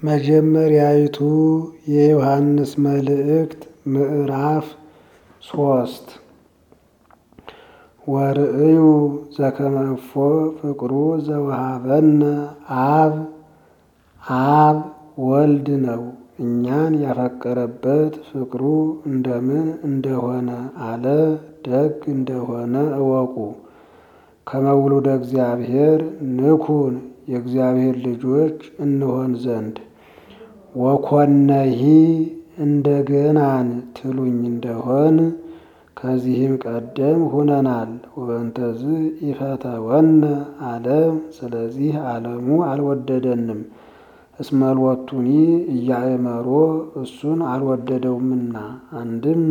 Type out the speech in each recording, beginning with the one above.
መጀመሪያይቱ የዮሐንስ መልእክት ምዕራፍ ሶስት ወርእዩ ዘከመ እፎ ፍቅሩ ዘወሃበነ አብ አብ ወልድ ነው። እኛን ያፈቀረበት ፍቅሩ እንደምን እንደሆነ አለ ደግ እንደሆነ እወቁ። ከመውሉደ እግዚአብሔር ንኩን የእግዚአብሔር ልጆች እንሆን ዘንድ ወኮነሂ እንደገናን ትሉኝ እንደሆን ከዚህም ቀደም ሁነናል። ወበንተዝ ኢፈተወነ ዓለም ስለዚህ ዓለሙ አልወደደንም። እስመልወቱኒ እያእመሮ እሱን አልወደደውምና አንድም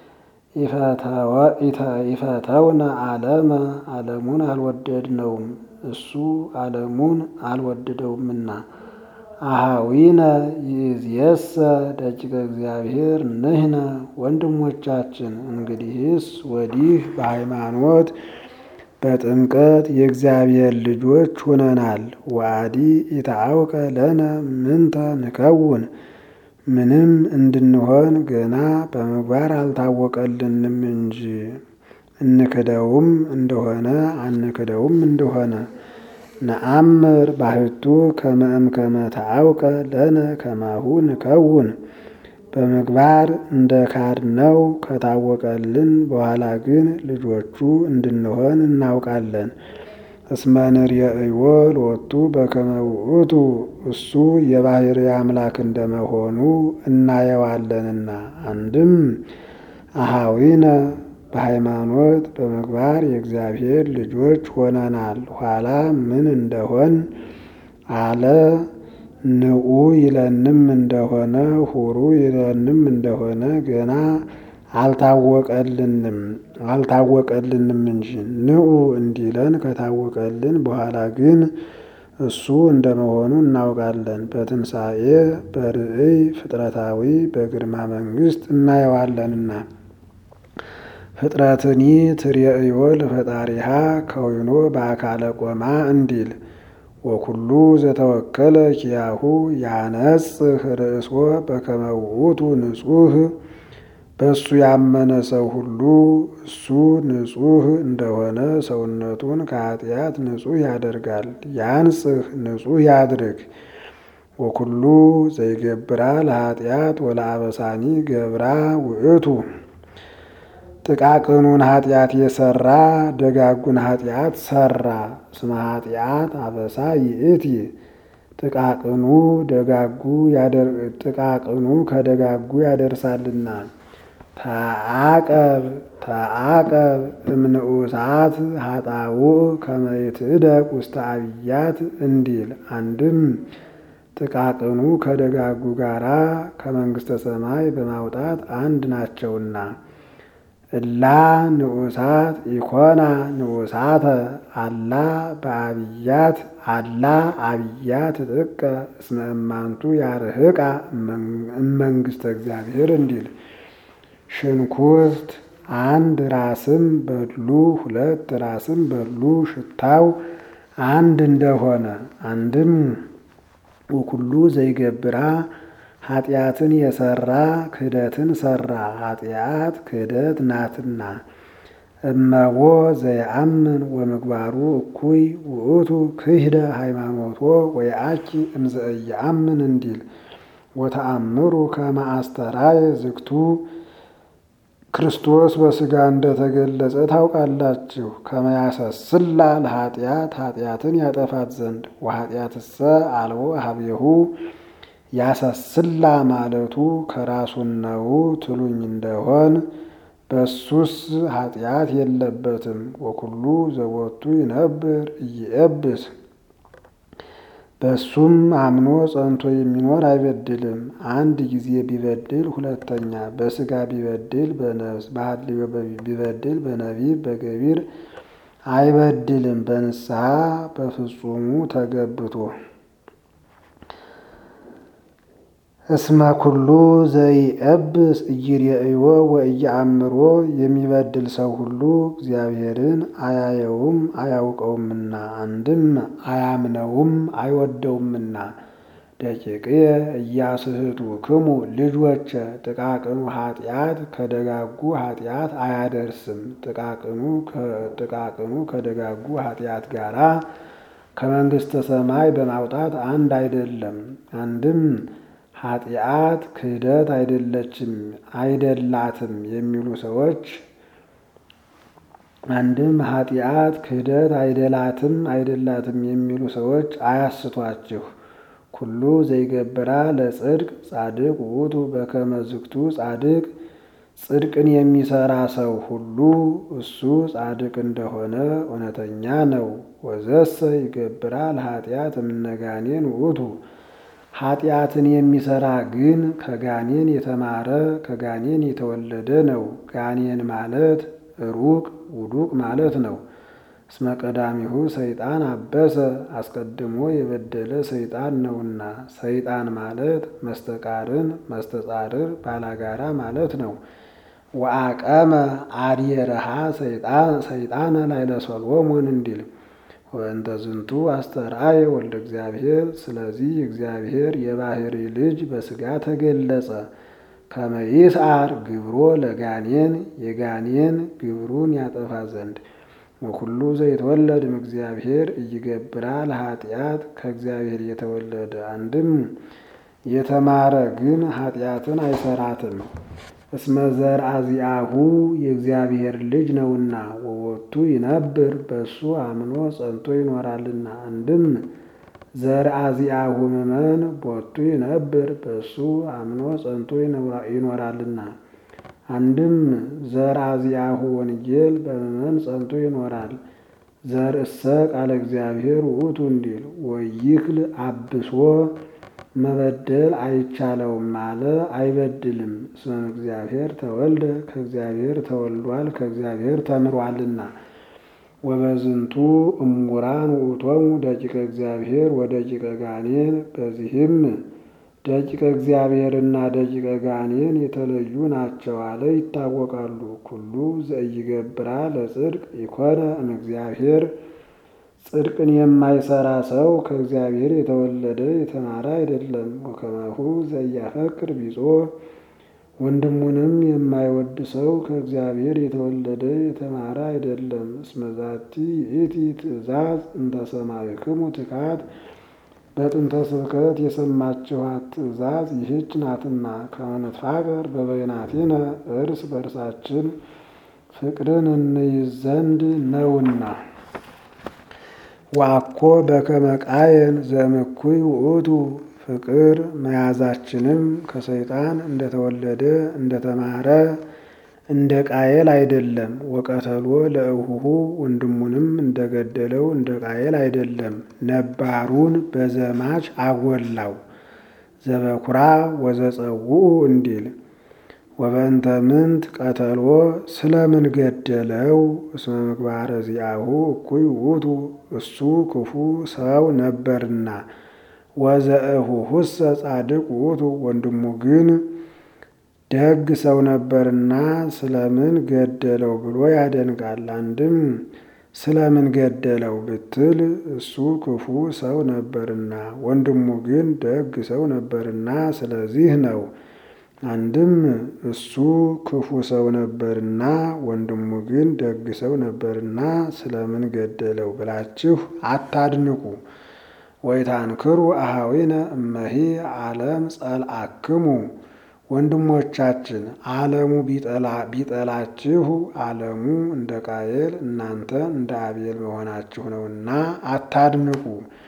ኢፈተውነ ዓለመ ዓለሙን አልወደድነውም እሱ ዓለሙን አልወደደውምና። አሃዊነ ይእዜሰ ደቂቀ እግዚአብሔር ንሕነ ወንድሞቻችን እንግዲህስ ወዲህ በሃይማኖት በጥምቀት የእግዚአብሔር ልጆች ሁነናል። ወአዲ ኢታአውቀ ለነ ምንተ ንከውን ምንም እንድንሆን ገና በምግባር አልታወቀልንም እንጂ እንክደውም እንደሆነ አንክደውም እንደሆነ ነአምር ባህቱ ከመ እምከመ ተአውቀ ለነ ከማሁ ንከውን በምግባር እንደ ካድነው ከታወቀልን በኋላ ግን ልጆቹ እንድንሆን እናውቃለን። እስመ ንርእዮ ሎቱ በከመ ውእቱ እሱ የባሕርይ አምላክ እንደመሆኑ እናየዋለንና። አንድም አሃዊነ በሃይማኖት በምግባር የእግዚአብሔር ልጆች ሆነናል። ኋላ ምን እንደሆን አለ ንዑ ይለንም እንደሆነ ሁሩ ይለንም እንደሆነ ገና አልታወቀልንም አልታወቀልንም እንጂ ንዑ እንዲለን ከታወቀልን በኋላ ግን እሱ እንደመሆኑ እናውቃለን። በትንሣኤ በርእይ ፍጥረታዊ በግርማ መንግሥት እናየዋለንና። ፍጥረትኒ ትርእዮ ለፈጣሪሃ ከዊኖ በአካለ ቆማ እንዲል ወኩሉ ዘተወከለ ኪያሁ ያነጽህ ርእሶ በከመ ውእቱ ንጹህ በእሱ ያመነ ሰው ሁሉ እሱ ንጹህ እንደሆነ ሰውነቱን ከኃጢአት ንጹህ ያደርጋል። ያንጽህ ንጹህ ያድርግ። ወኩሉ ዘይገብራ ለኃጢአት ወለአበሳኒ ገብራ ውእቱ ጥቃቅኑን ኃጢአት የሰራ ደጋጉን ኃጢአት ሰራ። ስመ ኃጢአት አበሳ ይእቲ ጥቃቅኑ ደጋጉ ጥቃቅኑ ከደጋጉ ያደርሳልና። ተአቀብ ተአቀብ እምንዑሳት ኃጣውእ ከመ ይትዕደቅ ውስተ አብያት እንዲል አንድም ጥቃቅኑ ከደጋጉ ጋራ ከመንግሥተ ሰማይ በማውጣት አንድ ናቸውና። እላ ንዑሳት ኢኮና ንዑሳተ አላ በአብያት አላ አብያት ጥቀ እስመ እማንቱ ያርህቃ እመንግሥተ እግዚአብሔር እንዲል ሽንኩርት አንድ ራስም በድሉ ሁለት ራስም በድሉ ሽታው አንድ እንደሆነ አንድም ወኩሉ ዘይገብራ ኃጢአትን የሰራ ክህደትን ሰራ። ኃጢአት ክህደት ናትና። እመቦ ዘየአምን ወምግባሩ እኩይ ውእቱ ክህደ ሃይማኖቶ ወየአኪ እምዘእየአምን እንዲል ወተአምሩ ከመ አስተራየ ዝግቱ ክርስቶስ በሥጋ እንደተገለጸ ታውቃላችሁ። ከመያሰስላ ለኃጢአት ኃጢአትን ያጠፋት ዘንድ ወኃጢአትሰ አልቦ ሀቤሁ ያሰስላ ማለቱ ከራሱን ነው ትሉኝ እንደሆን በሱስ ኃጢአት የለበትም። ወኩሉ ዘቦቱ ይነብር እይኤብስ በሱም አምኖ ጸንቶ የሚኖር አይበድልም። አንድ ጊዜ ቢበድል ሁለተኛ፣ በሥጋ ቢበድል በነፍስ በሐልዮ ቢበድል በነቢብ በገቢር አይበድልም። በንስሐ በፍጹሙ ተገብቶ እስመ ኩሉ ዘይኤብስ እይሬእዮ ወእየአምሮ የሚበድል ሰው ሁሉ እግዚአብሔርን አያየውም አያውቀውምና፣ አንድም አያምነውም አይወደውምና። ደቂቅየ እያስህቱ ክሙ ልጆቼ ጥቃቅኑ ኃጢአት ከደጋጉ ኃጢአት አያደርስም። ጥቃቅኑ ከደጋጉ ኃጢአት ጋራ ከመንግሥተ ሰማይ በማውጣት አንድ አይደለም። አንድም ኃጢአት ክህደት አይደለችም አይደላትም የሚሉ ሰዎች አንድም ኃጢአት ክህደት አይደላትም አይደላትም የሚሉ ሰዎች አያስቷችሁ። ኩሉ ዘይገብራ ለጽድቅ ጻድቅ ውእቱ በከመ ዝግቱ ጻድቅ ጽድቅን የሚሰራ ሰው ሁሉ እሱ ጻድቅ እንደሆነ እውነተኛ ነው። ወዘሰ ይገብራ ለኃጢአት እምነጋኔን ውእቱ ኃጢአትን የሚሰራ ግን ከጋኔን የተማረ ከጋኔን የተወለደ ነው። ጋኔን ማለት ሩቅ ውዱቅ ማለት ነው። እስመ ቀዳሚሁ ሰይጣን አበሰ አስቀድሞ የበደለ ሰይጣን ነውና። ሰይጣን ማለት መስተቃርን መስተጻርር ባላጋራ ማለት ነው። ወአቀመ አድየረሃ ሰይጣን ላይለ ሰሎሞን እንዲል ወእንተ ዝንቱ አስተርአየ ወልደ እግዚአብሔር። ስለዚህ እግዚአብሔር የባህሪ ልጅ በሥጋ ተገለጸ። ከመ ይስዓር ግብሮ ለጋኔን የጋኔን ግብሩን ያጠፋ ዘንድ ወኩሉ ዘይተወለድ እምእግዚአብሔር እይገብራ ለኃጢአት ከእግዚአብሔር የተወለደ አንድም የተማረ ግን ኃጢአትን አይሰራትም። እስመ ዘርአ ዚአሁ የእግዚአብሔር ልጅ ነውና ወወቱ ይነብር በሱ አምኖ ጸንቶ ይኖራልና። አንድም ዘርአ ዚአሁ ምእመን ቦቱ ይነብር በሱ አምኖ ጸንቶ ይኖራልና። አንድም ዘርአ ዚአሁ ወንጌል በምእመን ጸንቶ ይኖራል። ዘርእሰ ቃለ እግዚአብሔር ውእቱ እንዲል ወይክል አብሶ መበደል አይቻለውም አለ አይበድልም። እስመ እግዚአብሔር ተወልደ ከእግዚአብሔር ተወልዷል ከእግዚአብሔር ተምሯልና። ወበዝንቱ እሙራን ውእቶሙ ደቂቀ እግዚአብሔር ወደቂቀ ጋኔን በዚህም ደቂቀ እግዚአብሔርና ደቂቀ ጋኔን የተለዩ ናቸው አለ ይታወቃሉ። ኩሉ ዘኢይገብራ ለጽድቅ ይኮነ እምእግዚአብሔር ጽድቅን የማይሰራ ሰው ከእግዚአብሔር የተወለደ የተማረ አይደለም። ወከማሁ ዘኢያፈቅር ቢጾ ወንድሙንም የማይወድ ሰው ከእግዚአብሔር የተወለደ የተማረ አይደለም። እስመ ዛቲ ይእቲ ትእዛዝ እንተ ሰማዕክሙ ትካት በጥንተ ስብከት የሰማችኋት ትእዛዝ ይህች ናትና ከመ ንትፋቀር በበይናቲነ እርስ በርሳችን ፍቅርን እንይዝ ዘንድ ነውና። ዋኮ በከመ ቃየን ዘምኩይ ውእቱ ፍቅር መያዛችንም ከሰይጣን እንደተወለደ እንደተማረ እንደ ቃየል አይደለም። ወቀተሎ ለእሁሁ ወንድሙንም እንደገደለው እንደ ቃየል አይደለም። ነባሩን በዘማች አጎላው ዘበኩራ ወዘጸውኡ እንዲል ወበእንተ ምንት ቀተሎ ስለምን ገደለው? እስመ ምግባረ ዚአሁ እኩይ ውእቱ እሱ ክፉ ሰው ነበርና። ወዘእሁሁሰ ጻድቅ ውእቱ ወንድሙ ግን ደግ ሰው ነበርና ስለምን ገደለው ብሎ ያደንቃል። አንድም ስለምን ገደለው ብትል እሱ ክፉ ሰው ነበርና ወንድሙ ግን ደግ ሰው ነበርና ስለዚህ ነው። አንድም እሱ ክፉ ሰው ነበርና ወንድሙ ግን ደግ ሰው ነበርና ስለምን ገደለው ብላችሁ አታድንቁ። ወይታንክሩ አሃዊነ እመሂ ዓለም ጸልአክሙ ወንድሞቻችን ዓለሙ ቢጠላችሁ ዓለሙ እንደ ቃየል እናንተ እንደ አቤል መሆናችሁ ነውና አታድንቁ።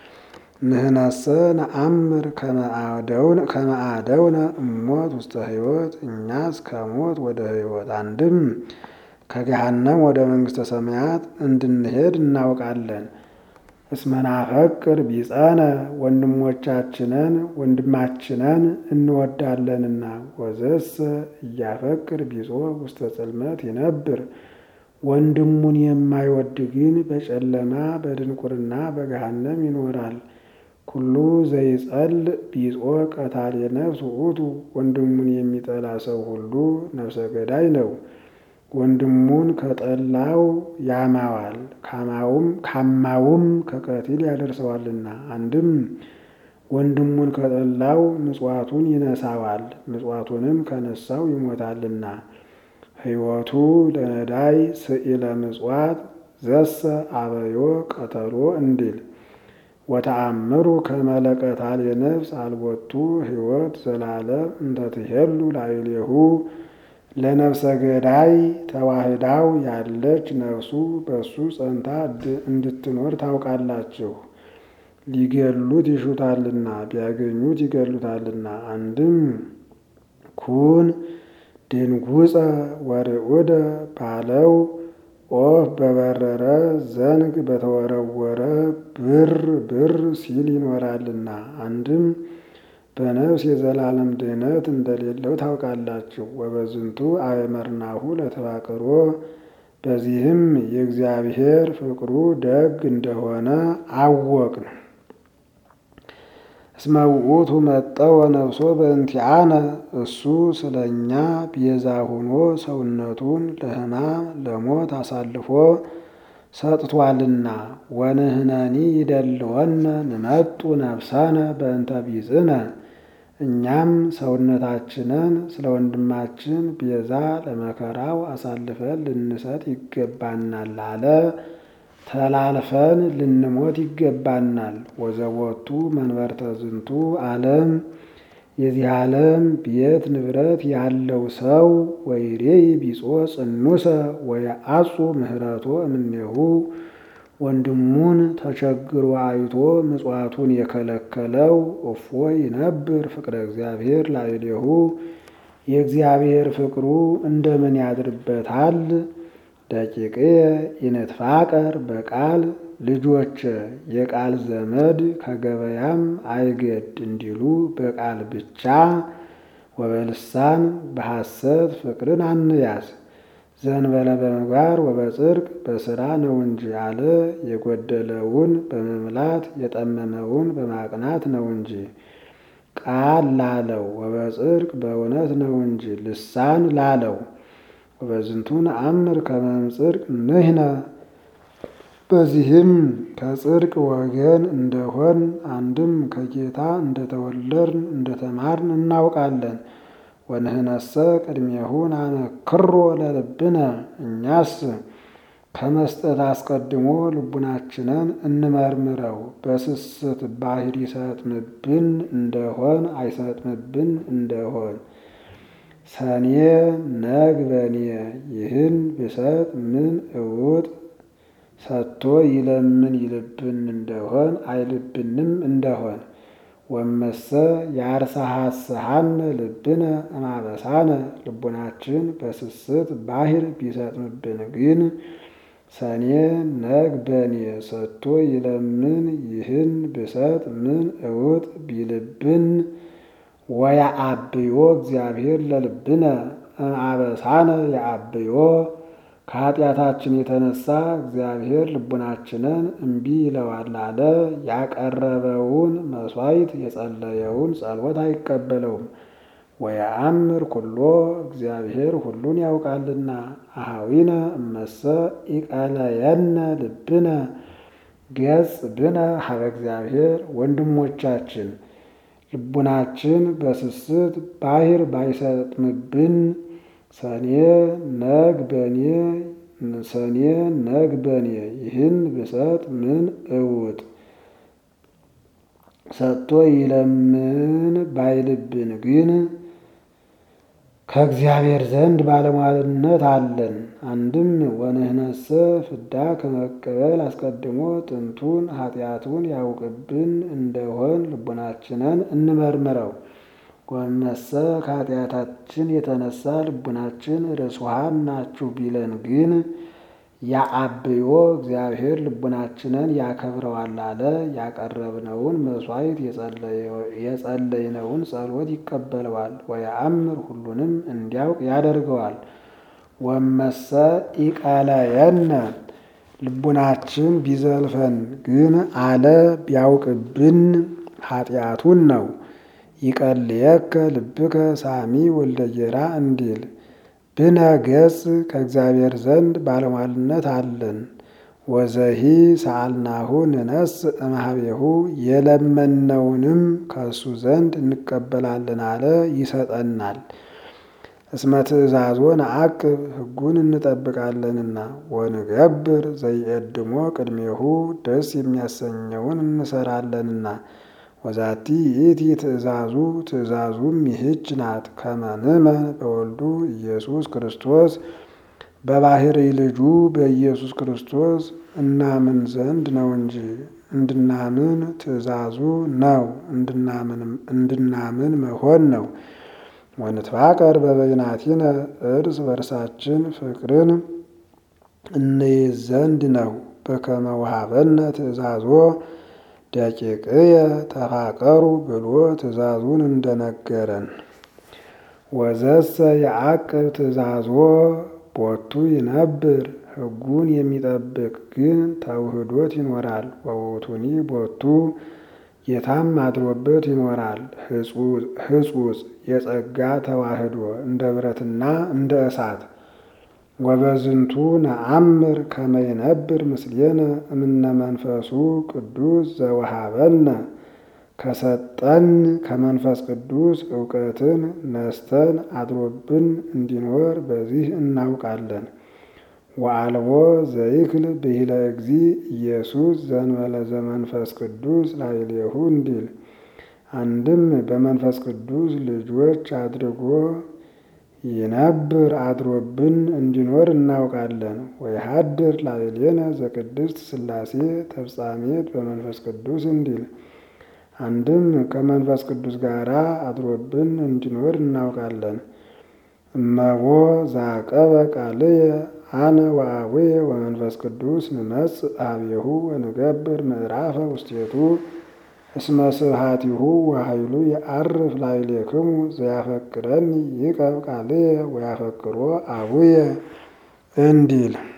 ንህነሰ ነአምር ከመ አደውነ እሞት ውስተ ሕይወት እኛስ ከሞት ወደ ሕይወት አንድም ከገሃነም ወደ መንግሥተ ሰማያት እንድንሄድ እናውቃለን። እስመናፈቅር ቢጸነ ወንድሞቻችንን ወንድማችንን እንወዳለንና። ወዘሰ እያፈቅር ቢጾ ውስተ ጽልመት ይነብር ወንድሙን የማይወድ ግን በጨለማ በድንቁርና በገሃነም ይኖራል። ኩሉ ዘይጸል ቢጾ ቀታሌ ነፍስ ውእቱ ወንድሙን የሚጠላ ሰው ሁሉ ነፍሰ ገዳይ ነው። ወንድሙን ከጠላው ያማዋል ካማውም ካማውም ከቀቲል ያደርሰዋልና። አንድም ወንድሙን ከጠላው ምጽዋቱን ይነሳዋል፣ ምጽዋቱንም ከነሳው ይሞታልና። ሕይወቱ ለነዳይ ስኢለ ምጽዋት ዘሰ አበዮ ቀተሎ እንዲል ወተአምሩ ከመለቀታል የነፍስ አልቦቱ ሕይወት ዘላለም እንተትሄሉ ላዕሌሁ ለነፍሰ ገዳይ ተዋህዳው ያለች ነፍሱ በሱ ጸንታ እንድትኖር ታውቃላችሁ። ሊገሉት ይሹታልና ቢያገኙት ይገሉታልና። አንድም ኩን ድንጉፀ ወርዑደ ባለው ኦፍ በበረረ ዘንግ በተወረወረ ብር ብር ሲል ይኖራልና። አንድም በነፍስ የዘላለም ድህነት እንደሌለው ታውቃላችሁ። ወበዝንቱ አእመርናሁ ለተፋቅሮ በዚህም የእግዚአብሔር ፍቅሩ ደግ እንደሆነ አወቅን። እስመ ውእቱ መጠወ ነፍሶ በእንቲአነ እሱ ስለ እኛ ቤዛ ሆኖ ሰውነቱን ለሕማም ለሞት አሳልፎ ሰጥቷልና። ወንህነኒ ይደልወነ ንመጡ ነፍሰነ በእንተ ቢጽነ እኛም ሰውነታችንን ስለ ወንድማችን ቤዛ ለመከራው አሳልፈን ልንሰጥ ይገባናል አለ። ተላልፈን ልንሞት ይገባናል። ወዘቦቱ መንበርተ ዝንቱ ዓለም የዚህ ዓለም ቤት ንብረት ያለው ሰው ወይሬይ ቢጾ ጽኑሰ ወየአጹ ምህረቶ እምኔሁ ወንድሙን ተቸግሮ አይቶ ምጽዋቱን የከለከለው እፎ ይነብር ፍቅረ እግዚአብሔር ላዕሌሁ የእግዚአብሔር ፍቅሩ እንደምን ያድርበታል? ደቂቅየ ኢንትፋቀር በቃል ልጆች የቃል ዘመድ ከገበያም አይገድ እንዲሉ በቃል ብቻ ወበልሳን በሐሰት ፍቅርን አንያዝ ዘንበለ በምግባር ወበጽድቅ በስራ ነው እንጂ አለ። የጎደለውን በመምላት የጠመመውን በማቅናት ነው እንጂ። ቃል ላለው ወበጽድቅ በእውነት ነው እንጂ ልሳን ላለው ወበዝንቱ ነአምር ከመ እምጽድቅ ንሕነ በዚህም ከጽድቅ ወገን እንደሆን አንድም ከጌታ እንደተወለድን እንደተማርን እናውቃለን። ወንህነሰ ቅድሜሁ ናነክሮ ለልብነ እኛስ ከመስጠት አስቀድሞ ልቡናችንን እንመርምረው። በስስት ባህር ይሰጥምብን እንደሆን አይሰጥምብን እንደሆን ሰኔ ነግ በኔ ይህን ብሰጥ ምን እውጥ ሰጥቶ ይለምን ይልብን እንደሆን አይልብንም እንደሆን ወመሰ ያርሳሐስሐነ ልብነ እማበሳነ ልቡናችን በስስት ባህር ቢሰጥምብን ግን ሰኔ ነግ በኔ ሰጥቶ ይለምን ይህን ብሰጥ ምን እውጥ ቢልብን ወያአብዮ እግዚአብሔር ለልብነ እምአበሳነ ያአብዮ ከኃጢአታችን የተነሳ እግዚአብሔር ልቡናችንን እምቢ ይለዋል አለ። ያቀረበውን መሥዋዕት የጸለየውን ጸሎት አይቀበለውም። ወየአምር ኩሎ እግዚአብሔር ሁሉን ያውቃልና። አኀዊነ እመሰ ኢቀለየነ ልብነ ገጽ ብነ ሀበ እግዚአብሔር ወንድሞቻችን ልቡናችን በስስት ባህር ባይሰጥምብን ሰኔ ነግ በኔ ሰኔ ነግ በኔ ይህን ብሰጥ ምን እውጥ ሰጥቶ ይለምን ባይልብን ግን ከእግዚአብሔር ዘንድ ባለሟልነት አለን። አንድም ወንህነሰ ፍዳ ከመቀበል አስቀድሞ ጥንቱን ኃጢአቱን ያውቅብን እንደሆን ልቡናችንን እንመርምረው። ወመሰ ከኃጢአታችን የተነሳ ልቡናችን ርሱሃን ናችሁ ቢለን ግን ያአብዮ እግዚአብሔር ልቡናችንን ያከብረዋል አለ። ያቀረብነውን መሥዋዕት የጸለይነውን ጸሎት ይቀበለዋል። ወየአምር ሁሉንም እንዲያውቅ ያደርገዋል። ወመሰ ኢቀለየነ ልቡናችን ቢዘልፈን ግን አለ ቢያውቅብን ኃጢአቱን ነው። ይቀልየከ ልብከ ሳሚ ወልደ ጌራ እንዲል ብነ ገጽ ከእግዚአብሔር ዘንድ ባለሟልነት አለን። ወዘሂ ሰአልናሁ ንነስ እምኀቤሁ የለመነውንም ከእሱ ዘንድ እንቀበላለን አለ ይሰጠናል። እስመ ትእዛዞ ነዐቅብ ሕጉን እንጠብቃለንና ወንገብር ዘይቀድሞ ቅድሜሁ ደስ የሚያሰኘውን እንሰራለንና ወዛቲ ይእቲ ትእዛዙ ትእዛዙም ይህች ናት ከመ ንእመን በወልዱ ኢየሱስ ክርስቶስ በባሕርይ ልጁ በኢየሱስ ክርስቶስ እናምን ዘንድ ነው እንጂ እንድናምን ትእዛዙ ነው እንድናምን መሆን ነው። ወንትፋቀር በበይናቲነ እርስ በርሳችን ፍቅርን እንይዝ ዘንድ ነው። በከመ ወሀበነ ትእዛዞ ደቂቅየ ተፋቀሩ ብሎ ትእዛዙን እንደነገረን ወዘሰ የዐቅብ ትእዛዞ ቦቱ ይነብር ሕጉን የሚጠብቅ ግን ተውህዶት ይኖራል። ወውእቱኒ ቦቱ ጌታም አድሮበት ይኖራል። ሕጹጽ የጸጋ ተዋህዶ እንደ ብረትና እንደ እሳት ወበዝንቱ ነአምር ከመ ይነብር ምስሌነ እምነ መንፈሱ ቅዱስ ዘወሀበነ ከሰጠን ከመንፈስ ቅዱስ እውቀትን ነስተን አድሮብን እንዲኖር በዚህ እናውቃለን። ወአልቦ ዘይክል ብሂለ እግዚ ኢየሱስ ዘእንበለ ዘመንፈስ ቅዱስ ላዕሌሁ እንዲል አንድም በመንፈስ ቅዱስ ልጆች አድርጎ ይነብር አድሮብን እንዲኖር እናውቃለን። ወይሀድር ላዕሌነ ዘቅድስት ሥላሴ ተፍጻሜት በመንፈስ ቅዱስ እንዲል አንድም ከመንፈስ ቅዱስ ጋር አድሮብን እንዲኖር እናውቃለን። እመቦ ዛቀበ ቃልየ አነ ወአቡየ ወመንፈስ ቅዱስ ንመጽእ ኀቤሁ ወንገብር ምዕራፈ ውስቴቱ እስመ ስብሐቲሁ ወኃይሉ የዐርፍ ላዕሌክሙ ዘያፈቅረኒ ይቀብ ቃልየ ወያፈቅሮ አቡየ እንዲል